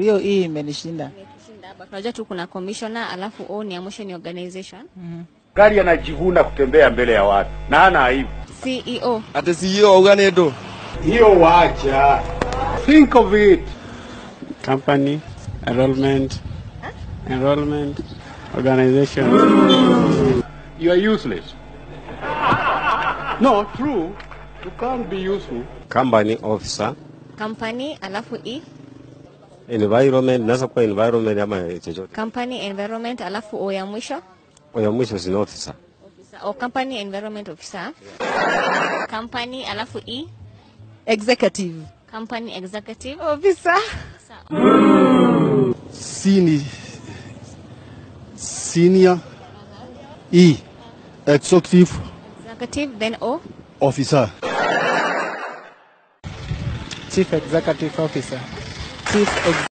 hiyo hii imenishinda. Imetushinda, but unajua tu kuna commissioner alafu o ni ya mwisho ni organization. Gari anajivuna kutembea mbele ya watu na hana aibu. CEO. ati CEO auga nä ndå Hiyo wacha. Think of it. company, enrollment, enrollment, organization. You are useless. No, true. You can't be useful. company officer Company alafu e environment naweza kuwa environment ama chochote company environment alafu o ya mwisho ya mwisho si officer officer o company environment officer. Company alafu e Executive company executive officer. Senior, senior E, executive executive then o officer. Chief Executive Officer. Chief Ex